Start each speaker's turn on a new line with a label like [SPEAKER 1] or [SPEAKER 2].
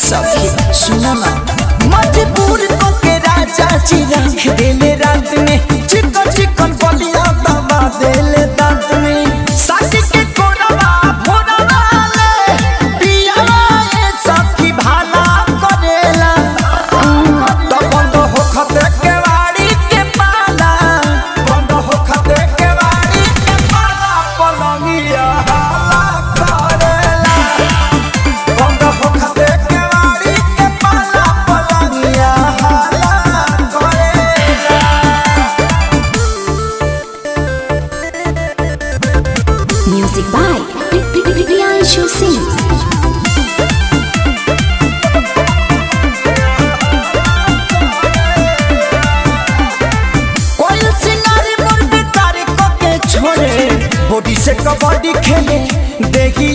[SPEAKER 1] सखी सुनो ना मजबूर को के राजा जी रख देले रात में चिकन चिकन बलिया दबा देले दांत में सासी के कोरवा भोरवा ले पियावा ये सखी भाला करेला तो बंद हो खते के वाड़ी के पाला बंद हो खते के वाड़ी के पाला पलंगिया हाला करेला बंद हो खते के वाड़ी के पाला पलंगिया हाला करेला
[SPEAKER 2] Music by Priyanshu Singh.
[SPEAKER 1] कोई सिंगारी मोर बितारी को के छोड़े बॉडी से कबड्डी खेले देखी